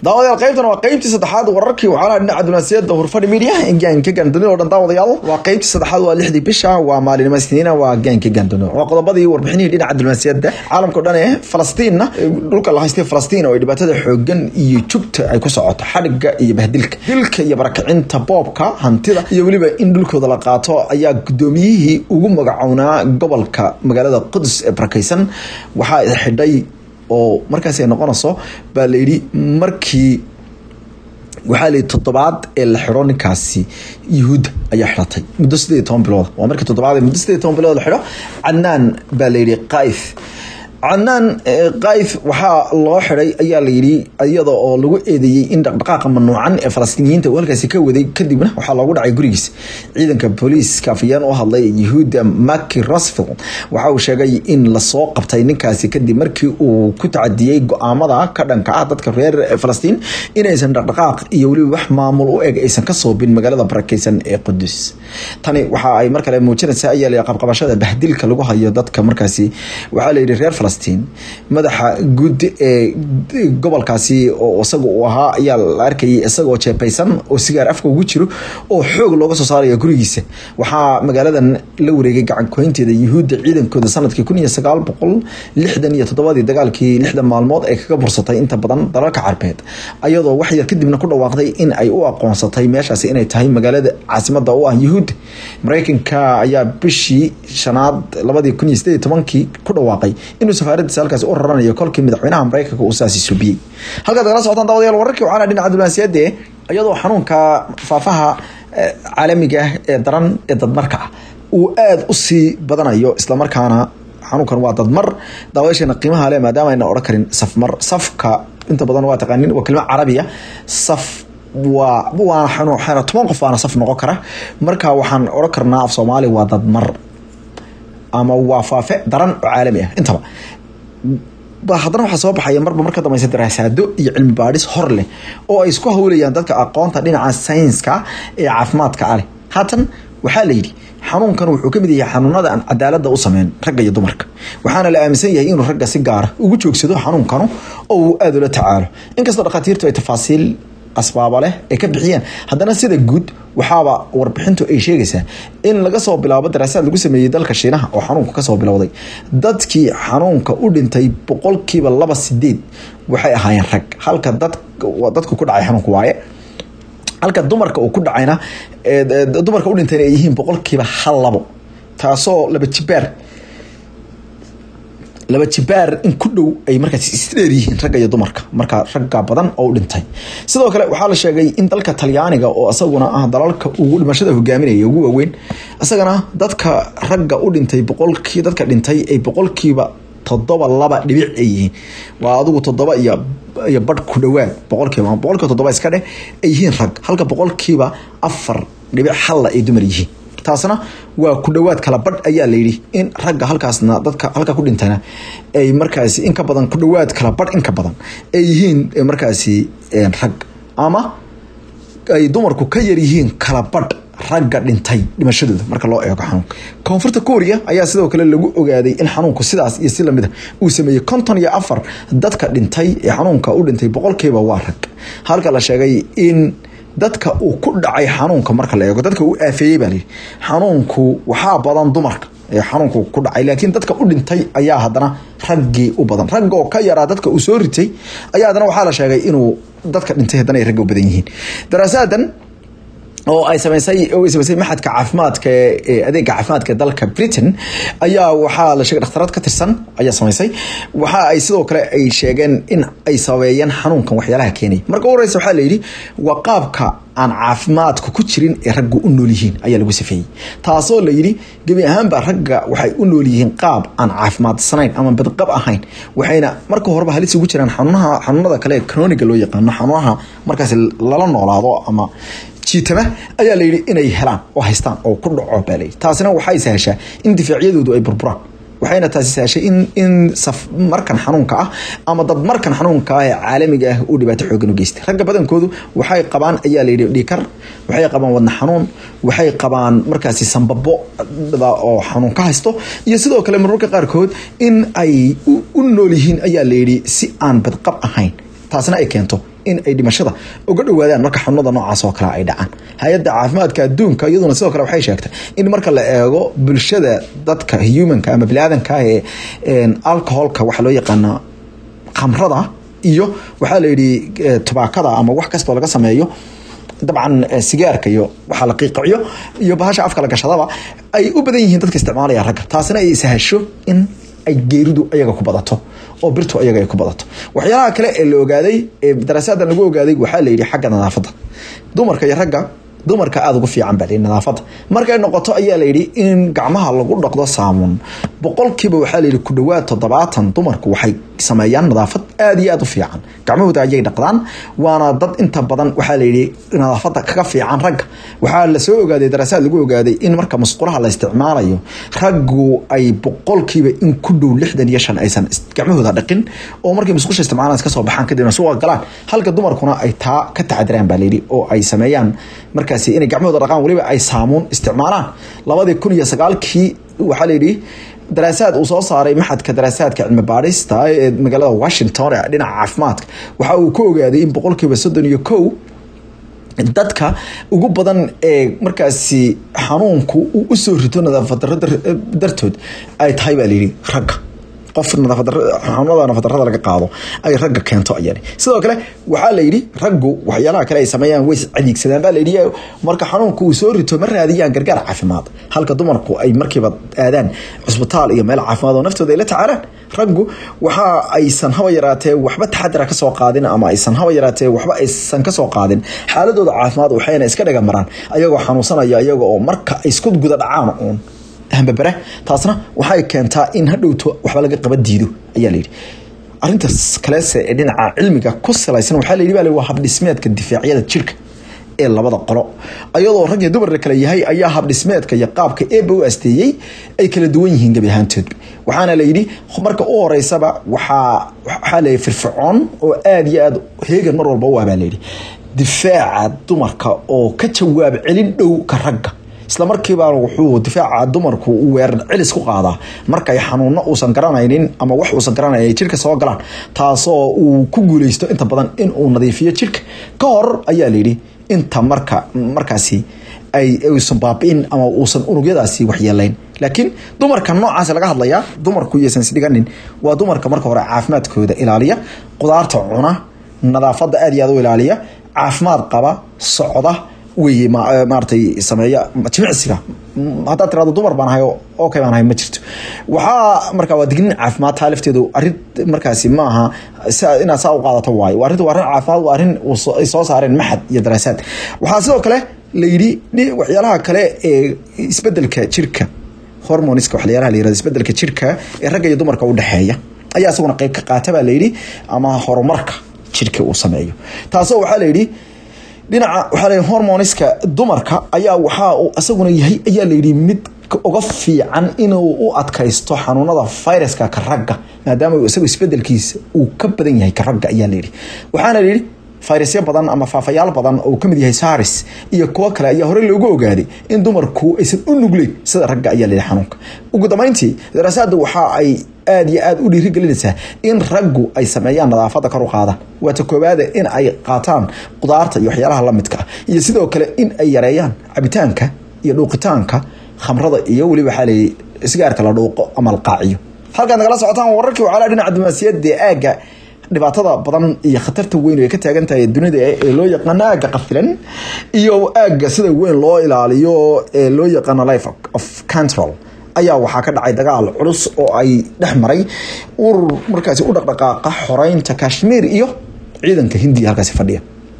daawadayaal qaybtan waa qaybtii saddexaad wararkii waxaalaha dhinaca dunaasiyada hurfadhi media gaanka gaanduni oo dhan daawadayaal waa qaybtii saddexaad waa lixdii bisha waa maalinimo isniina waa gaanka gaanduni waa qodobadii warbixinihii dhinaca dunaasiyada caalamka o dhan ee falastiinna dhulka la haystay falastiin oo ay dhibaatada xoogan iyo jugta ay ku socoto xadhiga iyo bahdilka dilka iyo barakacinta boobka hantida iyo weliba in dhulkooda la qaato ayaa gudoomiyihii ugu magacownaa gobolka magaalada qudus ee barakeysan waxaa xidhay oo markaas ay noqonayso baa la yidhi markii waxaa la yidhi toddobaad ee la xidho ninkaasi yuhuudda ayaa xidhatay muddo sideed iyo toban bilooda waa markii toddobaad ee muddo sideed iyo toban bilood la xidho cadnaan baa la yidhi qaif cadnaan qaif waxaa loo xiday ayaa la yidhi iyada oo lagu eedeeyey in dhaqdhaqaaqa mamnuucan ee falastiiniyiinta uu halkaasi ka waday kadibna waxaa loogu dhacay gurigiisa ciidanka booliiska afayeen u hadlay yuhuudda maki rosville waxa uu sheegay in lasoo qabtay ninkaasi kadib markii uu ku tacadiyey go-aamada ka dhanka ah dadka reer falastiin inaysan dhaqdhaqaaq iyo weliba wax maamul u eg aysan ka soobin magaalada barakeysan ee qudus tani waxa ay mar kale muujinaysaa ayaa la qabqabashada bahdilka lagu hayo dadka markaasi waxaa la yidhi reer falastiin madaxa guud ee gobolkaasi oo isaga uu ahaa ayaa la arkayay isagoo jeepaysan oo sigaar afka ugu jiro oo xoog looga soo saaraya gurigiisa waxaa magaaladan la wareegay gacankoynteeda yuhuudda ciidankooda sanadkii kun iyo sagaal boqol lixdan iyo toddobadii dagaalkii lixdan maalmood ay kaga bursatay inta badan dalalka carbeed ayadoo wax yar kadibna ku dhawaaqday in ay u aqoonsatay meeshaasi inay tahay magaalada caasimada u ah yuhuudda mareykanka ayaa bishii shanaad labadii kun iyo sideed iyo tobankii ku dhawaaqay inuu safaaradiisa halkaasi u raranayo kolkii madaxweynaha mareykanka uu saasi subiyey halkaad nagala socotaan daawadayaal wararkii waxaana dhinaca diblomaasiyadde iyadoo xanuunka faafaha caalamiga ah ee daran ee dadmarka ah uu aada u sii badanayo islamarkaana xanuunkan waa dadmar daawayaasheena qiimaha le maadaama ayna odhan karin safmar safka inta badan waa taqaanin waa kelima carabiya saf waa waa xanuun toban qof baana saf noqon kara marka waxaan odhan karnaa af soomaali waa dadmar ama waa faafe daran oo caalami ah intaba haddana waxaa soo baxaya marba marka dambeysa daraasaado iyo cilmi baadhis hor leh oo ay isku hawlayaan dadka aqoonta dhinaca saynska ee caafimaadka aleh haatan waxaa la yidhi xanuunkan wuxuu ka mid yahay xanuunada aan cadaalada u sameyn ragga iyo dumarka waxaana la aaminsan yahay inuu ragga si gaara ugu joogsado xanuunkanu oo uu aada ula tacaalo inkastoo dhakhaatiirtu ay tafaasiil asbaaba leh ay ka bixiyeen haddana sida guud waxaaba warbixintu ay sheegaysaa in laga soo bilaabo daraasaad lagu sameeyey dalka shiinaha oo xanuunka kasoo bilowday dadkii xanuunka u dhintay boqolkiiba laba sideed waxay ahaayeen rag halka dadku ku dhacay xanuunka waaye halka dumarka uu ku dhacayna dumarka u dhintayna ay yihiin boqolkiiba hal labo taasoo laba jibaar laba jibaar in ku dhow ay markaas isdheer yihiin ragga iyo dumarka marka ragga badan oo u dhintay sidoo kale waxaa la sheegay in dalka talyaaniga oo isaguna ah dalalka ugu dhimashada hogaaminaya ugu waaweyn isagana dadka ragga u dhintay boqolkii dadka dhintay ay boqolkiiba toddoba laba dhibic ay yihiin waa adigu toddoba iyo iyo badh ku dhowaad boqolkiiba boqolkiiba toddoba iska dheh ay yihiin rag halka boqolkiiba afar dhibic halla ay dumar yihiin taasna waa ku dhowaad kala badh ayaa la yidhi in ragga halkaasna dadka halka ku dhintana ay markaasi in ka badan ku dhowaad kala badh in ka badan ay yihiin markaasi rag ama ay dumarku ka yar yihiin kala badh ragga dhintay dhimashadooda marka loo eego xanuunka koonfurta korea ayaa sidoo kale lagu ogaaday in xanuunku sidaas iyo si lamid a uu sameeyey konton iyo afar dadka dhintay ee xanuunka u dhintay boqolkiiba waa rag halka la sheegay in dadka uu ku dhacay xanuunka marka la eego dadka uu aafeeyey baa layidhi xanuunku waxaa badan dumarka ee xanuunku ku dhacay laakiin dadka u dhintay ayaa haddana raggii u badan ragga oo ka yaraa dadka uu soo ritay ayaa haddana waxaa la sheegay inuu dadka dhintay haddana ay ragga u badan yihiin daraasadan oo ay samaysay oo ay samaysay maxadka caafimaadka ee adeega caafimaadka dalka Britain ayaa waxaa la sheegay dhakhtarad ka tirsan ayaa samaysay waxa ay sidoo kale ay sheegeen in ay sameeyeen xanuunkan waxyaalaha keenay marka ugu horeysa waxaa la yidhi waa qaabka aan caafimaadku ku jirin ee raggu u nool yihiin ayaa lagu safeeyey taasoo la yidhi gebi ahaanba ragga waxay u nool yihiin qaab aan caafimaadsaneyn ama badqab ahayn waxayna marka horeba halis ugu jiraan xanuunaha xanuunada kale ee chroniga loo yaqaano xanuunaha markaas lala noolaado ama jiitama ayaa la yidhi inay helaan oo haystaan oo ku dhaco baa layidhi taasina waxay sahashaa in difaacyadoodu ay burburaan waxayna taasi sahashay in in saf markan xanuunka ah ama dad markan xanuunka ah ee caalamiga ah uu dhibaato xoogan u geystay ragga badankoodu waxay qabaan ayaa layidhi dhiikar waxay qabaan wadna xanuun waxay qabaan markaasi sambabo oo xanuun ka haysto iyo sidoo kale marmarka qaarkood in ay u nool yihiin ayaa layidhi si aan badqab ahayn taasna ay keento in ay dhimashada uga dhowaadaan marka xanuunada noocaas oo kale ay dhacaan hay-adda caafimaadka adduunka iyaduna sidoo kale waxay sheegtay in marka la eego bulshada dadka humanka ama biniaadanka ee alcoholka waxaa loo yaqaana khamrada iyo waxaa la yidhi tubaakada ama wax kastoo laga sameeyo dabcan sigaarka iyo waxaa la qiiqiciyo iyo bahasha afka la gashadaba ay u badan yihiin dadka isticmaalaya ragga taasina ay sahasho in ay geeridu ayaga ku badato oo birtu ayaga ay ku badato waxyaalaha kale ee la ogaaday ee daraasadan lagu ogaaday waxaa la yidhi xagga nadaafadda dumarka iyo ragga dumarka aada ugu fiican baa layidhi nadaafadda markay noqoto ayaa la yidhi in gacmaha lagu dhaqdo saamuun boqolkiiba waxaa la yidhi ku dhowaad toddobaatan dumarku waxay sameeyaan nadaafad aada iyo aada u fiican gacmahooda ayay dhaqdaan waana dad inta badan waxaa la yidhi nadaafadda kaga fiican ragga waxaa lasoo ogaaday daraasaad lagu ogaaday in marka musqulaha la isticmaalayo raggu ay boqolkiiba in ku dhow lixdan iyo shan aysan gacmahooda dhaqin oo markay musqusha isticmaalaan iska soo baxaan kadibna suuqa galaan halka dumarkuna ay taa ka tacadiraan baa layidhi oo ay sameeyaan markaasi inay gacmahooda dhaqaan weliba ay saamuun isticmaalaan labadii kun iyo sagaalkii waxaa layidhi daraasaad uu soo saaray maxadka daraasaadka cilmi baadhista ee magaalada washington ee dhinaca caafimaadka waxa uu ka ogaaday in boqolkiiba soddon iyo kow dadka ugu badan ee markaasi xanuunku uu usoo rito nadaafad daro dartood ay tahay baa layidhi ragga qof xanuunada nafaddarada laga qaado ay ragga keento ayani sidoo kale waxaa la yidhi raggu waxyaalaha kale ay sameeyaan way cadiigsadaan baa layidhi marka xanuunku uu soo rito ma raadiyaan gargaar caafimaad halka dumarku ay markiiba aadaan cusbitaal iyo meel caafimaad oo naftooda ay la tacaalaan raggu waxa aysan haba yaraatee waxba taxadira kasoo qaadin ama aysan haba yaraatee waxba aysan kasoo qaadin xaaladooda caafimaad waxayna iska dhaga maraan ayagoo xanuunsanaya iyaga oo marka ay isku guda dhacaan uun hambabare taasna waxay keentaa in hadhowto waxba laga qaba diido ayaa layidhi arintaas kalese ee dhinaca cilmiga ku salaysan waxaa layidhi baa waa habdhismeedka difaacyada jirka ee labada qolo ayadoo rag iyo dumar la kala yahay ayaa habdhismeedka iyo qaabka eeba u asteeyey ay kala duwan yihiin gebi ahaantoodba waxaana la yidhi marka u horeysaba waxaa waxaa la firfircoon oo aada iyo aada heegan mar walba u ah baa layidhi difaaca dumarka oo ka jawaab celin dhow ka ragga isla markiibaa wuxuu difaaca dumarku u weerar celis ku qaadaa markay xanuuno uusan garanaynin ama wax uusan garanayn ay jirka soo galaan taasoo uu ku guuleysto inta badan in uu nadiifiyo jirka ka hor ayaa layidhi inta marka markaasi ay uusan baabi'in ama uusan unugyadaasi waxyeelayn laakiin dumarka noocaas laga hadlayaa dumarku iyaysan isdhiganin waa dumarka marka hore caafimaadkooda ilaaliya qudaarta cuna nadaafadda aada iyo aada u ilaaliya caafimaad qaba socda wey maaratay sameeya jimicsiga haddaad tirado dumar baan ahay okay baan ahay ma jirto waxaa marka waa dignin caafimaad taa lafteedu arrin markaasi ma aha inaad saa u qaadato waayo waa arrinta waa arrin caafimaad waa arrin ay soo saareen maxad iyo daraasaad waxaa sidoo kale la yidhi waxyaalaha kale ee isbedelka jirka hormoniska waxyaalaha la yirahdo isbedelka jirka ee ragga iyo dumarka u dhexeeya ayaa isaguna qayb ka qaata baa la yidhi ama horumarka jirka uu sameeyo taasoo waxaa la yidhi dhinaca waxaa la hormoniska dumarka ayaa waxaa uu isaguna yahay ayaa layidhi mid uga fiican inuu u adkaysto xanuunada viruska ka ragga maadaama isagu isbedelkiisa uu ka badan yahay ka ragga ayaa layidhi waxaana layidhi fayrasyo badan ama faafayaal badan oo kamid yahay saris iyo kuwo kale ayaa horey loogu ogaaday in dumarku aysan u nugleyn sida ragga ayaa layidhi xanuunka ugu dambeyntii daraasaadda waxa ay aada iyo aada u dhiirigelinaysaa in raggu ay sameeyaan nadaafadda kor u qaadaan waata koowaada in ay qaataan qudaarta iyo waxyaalaha la midka ah iyo sidoo kale in ay yareeyaan cabitaanka iyo dhuuqitaanka khamrada iyo weliba waxaa layidhi sigaarka la dhuuqo ama la qaaciyo halkaad nagala socotaan wararkii wacaalaa dhinaca diblomaasiyadda ee aagga dhibaatada badan iyo khatarta weyn ay ka taagan tahay dunida ee loo yaqaano aagga qafilan iyo aagga sida weyn loo ilaaliyo ee loo yaqaano life of control ayaa waxaa ka dhacay dagaal culus oo ay dhex maray urur markaasi u dhaqdhaqaaqa xoreynta kashmiir iyo ciidanka hindiya halkaasi fadhiya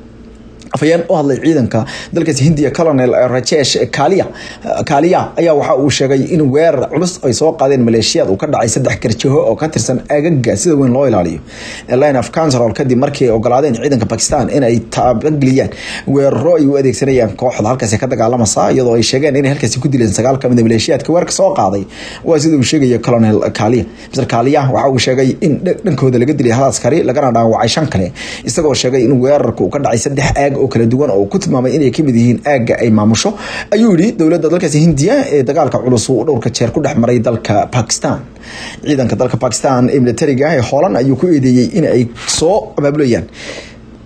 afhayeen u hadlay ciidanka dalkaasi hindiya colonel rajesh kalia kaaliya ayaa waxa uu sheegay in weerar culus ay soo qaadeen maleeshiyaad uu ka dhacay saddex garjaho oo ka tirsan agaga sida weyn loo ilaaliyo line of control kadib markii ay ogolaadeen ciidanka bakistan in ay taabageliyaan weeraro ay u adeegsanayaan kooxda halkaasi ka dagaalamasa iyadoo ay sheegeen inay halkaasi ku dileen sagaal kamid a maleeshiyaadka weerarka soo qaaday waa sida uu sheegaya colonel kaaliya mr kaaliya waxa uu sheegay in dhankooda laga dilay hal askari lagana dhaawacay shan kale isagoo sheegay in weerarka uu ka dhacay saddex aag oo kala duwan oo ku tilmaamay inay kamid yihiin aagga ay maamusho ayuu yidhi dowladda dalkaasi hindiya ee dagaalka culus uu dhowrka jeer ku dhex maray dalka bakistan ciidanka dalka bakistan ee militariga ee hoolan ayuu ku eedeeyey in ay soo abaabulayaan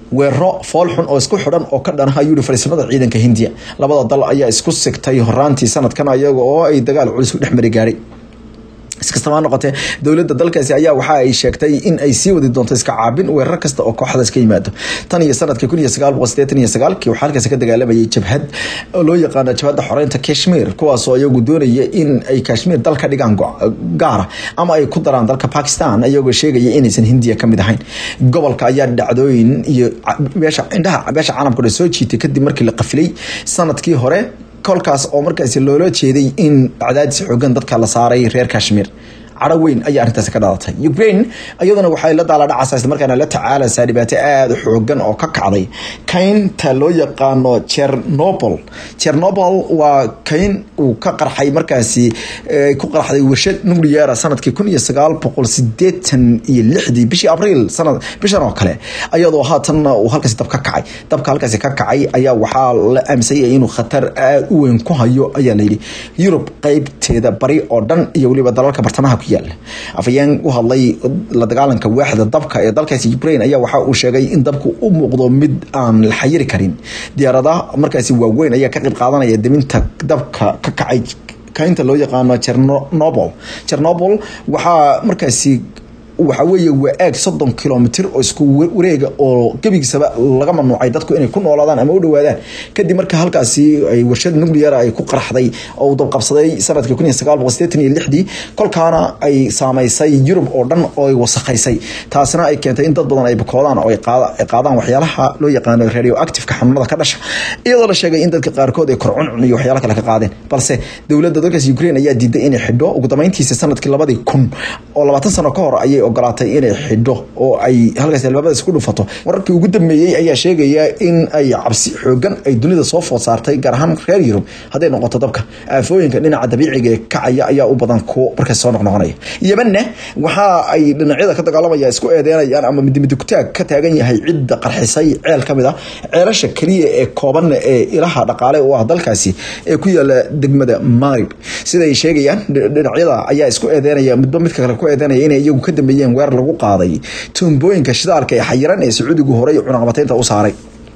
weeraro fool xun oo isku xidhan oo ka dhanaha yuri fariisamada ciidanka hindiya labada dal ayaa isku sigtay horaantii sanadkan iyaga oo ay dagaal culus u dhexmari gaadhay iskastaba noqotee dowladda dalkaasi ayaa waxa ay sheegtay in ay sii wadi doonto iska caabin weerar kasta oo kooxdaas ka yimaado tan iyo sanadkii kun iyo sagaal boqol sideetan iyo sagaalkii waxaa halkaasi ka dagaalamayay jabhad oo loo yaqaano jabhadda xoreynta kashmir kuwaasoo iyagu doonaya in ay kashmir dal ka dhigaan gaara ama ay ku daraan dalka bakistan iyagoo sheegaya inaysan hindiya kamid ahayn gobolka ayaa dhacdooyin iyo beesha indhaha beesha caalamka dhan soo jiitay kadib markii la qafilay sanadkii hore kolkaas oo markaasi loola jeeday in cadaadis xoogan dadka la saaray reer kashmir cadho weyn ayaa arrintaasi ka dhalatay ukraine iyaduna waxay la daala dhacaysaa isla markaana la tacaalaysaa dhibaato aada u xoogan oo ka kacday kaynta loo yaqaano chernobol chernobol waa kayn uu ka qarxay markaasi ku qarxday warshad nucleara sanadkii kun iyo sagaal boqol sideetan iyo lixdii bishii abriil sanad bishan oo kale iyadoo haatanna uu halkaasi dab ka kacay dabka halkaasi ka kacay ayaa waxaa la aaminsanyay inuu khatar aada u weyn ku hayo ayaa layidhi yurub qeybteeda bari oo dhan iyo weliba dalalka bartamaha afayeen u hadlay la dagaalanka waaxda dabka ee dalkaasi ukraine ayaa waxa uu sheegay in dabku u muuqdo mid aan la xayiri karin diyaaradaha markaasi waaweyn ayaa ka qayb qaadanaya deminta dabka ka kacay kaynta loo yaqaano chernobol chernobol waxaa markaasi waxa weeye waa aag soddon kilomitr oo isku wareega oo gebigiisaba laga mamnuucay dadku inay ku noolaadaan ama u dhawaadaan kadib marka halkaasi ay warshad nuclear ay ku qarxday oo uu dabqabsaday sanadkii kun iyo sagaal boqol sideetan iyo lixdii kolkaana ay saameysay yurub oo dhan oo ay wasakhaysay taasina ay keentay in dad badan ay bukoodaan oo ay qaadaan waxyaalaha loo yaqaano radioactiveka xanuunada ka dhasha iyadoo la sheegay in dadka qaarkood ay korcuncun iyo waxyaala kale ka qaadeen balse dowladda dalkaas ukraine ayaa diiday inay xidho ugu dambeyntiisa sanadkii labadii kun oo labaatan sano ka hor ayay ogolaatay inay xidho oo ay halkaas albaabada isku dhufato wararkii ugu dambeeyey ayaa sheegaya in ay cabsi xoogan ay dunida soo food saartay gaar ahaan reer yurub hadday noqoto dabka aafooyinka dhinaca dabiiciga ee kacaya ayaa u badan kuwo markaas soo noqnoqonaya yemanna waxa ay dhinacyada ka dagaalamaya isku eedeynayaan ama midmidugtaag ka taagan yahay cidda qarxisay ceel ka mid ah ceelasha keliya ee kooban ee ilaha dhaqaale u ah dalkaasi ee ku yaala degmada marib siday sheegayaan dhinacyada ayaa isku eedeynaya midba midka kale ku eedeynaya inay iyagu ka dambeeyeen weer lagu qaaday tuumbooyinka shidaalka ee xayiran ee sacuudigu horey cunaqabataynta u saaray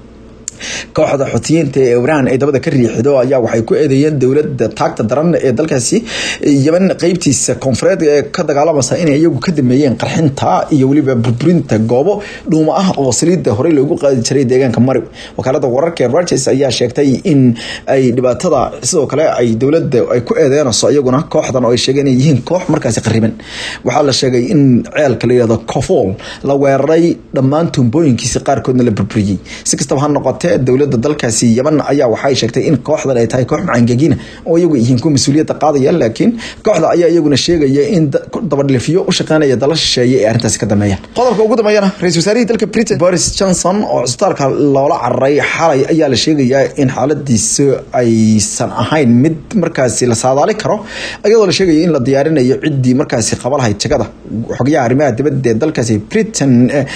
kooxda xutiyiinta ee iran ay dabada ka riixido ayaa waxay ku eedeeyeen dowlada taagta daran ee dalkaasi yeman qeybtiisa koonfureed ee ka dagaalamaysa inay iyagu ka dameeyeen qarxinta iyo weliba burburinta goobo dhuuma ah oo saliida horey loogu qaadi jiray deegaanka marib wakaalada wararka ee rogers ayaa sheegtay in ay dhibaatada sidoo kale ay dowlada ay ku eedeynayso iyaguna kooxdan oo ay sheegeen inay yihiin koox markaasi qariban waxaa la sheegay in ceelka la yihahdo cofol la weeraray dhammaan tuumbooyinkiisa qaarkoodna la burburiyey si kastaba ha noqotee dowlada dalkaasi yeman ayaa waxay sheegtay in kooxdan ay tahay koox macangegina oo iyagu yihiin kuwa mas-uuliyadda qaadaya laakiin kooxda ayaa iyaguna sheegaya in dabadhilifyo u shaqeynaya dala shisheeye ee arrintaasi ka dameeyaan qodobka ugu dambeeyana ra-isul wasaarihii dalka britain boris johnson oo cisbitaalka loola cararay xalay ayaa la sheegayaa in xaaladiisa aysan ahayn mid markaasi la saadaali karo iyadoo la sheegaya in la diyaarinayo ciddii markaasi qaba lahayd jagada xogyaha arrimaha dibadda ee dalkaasi britain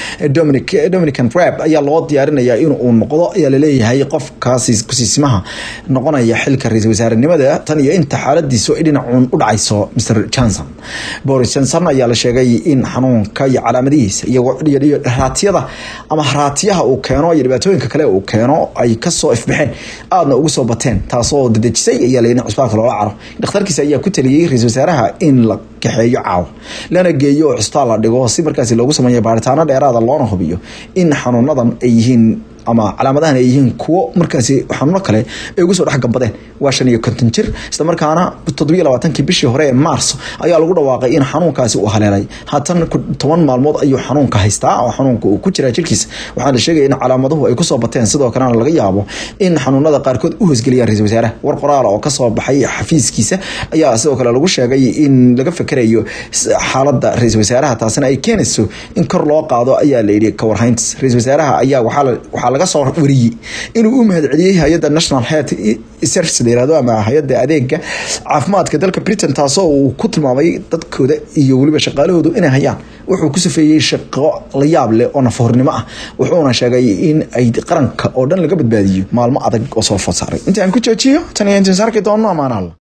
dominican rab ayaa loo diyaarinayaa in uu noqdo ayaa laleeyahay qofkaasi kusiisimaha noqonaya xilka ra-isul wasaarenimada tan iyo inta xaaladiisu ay dhinacuun u dhacayso mr johnson boris johnson ayaa la sheegay in xanuunka iyo calaamadihiisa iyo raatiyada ama haraatiyaha uu keeno iyo dhibaatooyinka kale uu keeno ay kasoo ifbaxeen aadna ugu soo bateen taasoo dadejisay ayaa la in cisbitaalka loola caro dhakhtarkiisa ayaa ku taliyey ra-isul wasaaraha in la kaxeeyo caawa lana geeyo oo cisbitaal la dhigo si markaasi loogu sameeyo baaritaano dheeraada loona hubiyo in xanuunadan ay yihiin ama calaamadahan ay yihiin kuwo markaasi xanuuno kale ay ugu soo dhex gambadeen waa shan iyo konton jir isla markaana toddobiyo labaatankii bishii hore ee maarso ayaa lagu dhawaaqay in xanuunkaasi uu haleelay haatan toban maalmood ayuu xanuunka haystaa oo xanuunka uu ku jiraa jirkiisa waxaa la sheegaya in calaamaduhu ay kusoo bateen sidoo kalena laga yaabo in xanuunada qaarkood u hoosgeliyaan ra-isul wasaaraha war qoraala oo kasoo baxay xafiiskiisa ayaa sidoo kale lagu sheegay in laga fakerayo xaalada ra-isul wasaaraha taasina ay keenayso in kor loo qaado ayaa la yidhi kawarhayntas ra-isul wasaaraha ayaa waxaa laga soo wariyey inuu u mahadceliyey hay-adda national health service la yirahdo ama hay-adda adeega caafimaadka dalka britain taasoo uu ku tilmaamay dadkooda iyo weliba shaqaalahoodu inay hayaan wuxuu ku safeeyey shaqo la yaab leh oo nafahornimo ah wuxuuna sheegay in ay qaranka oo dhan laga badbaadiyo maalmo adag oo soo food saaray inta aan ku joojiyo tan iyo intaan saarki doonno amaanaal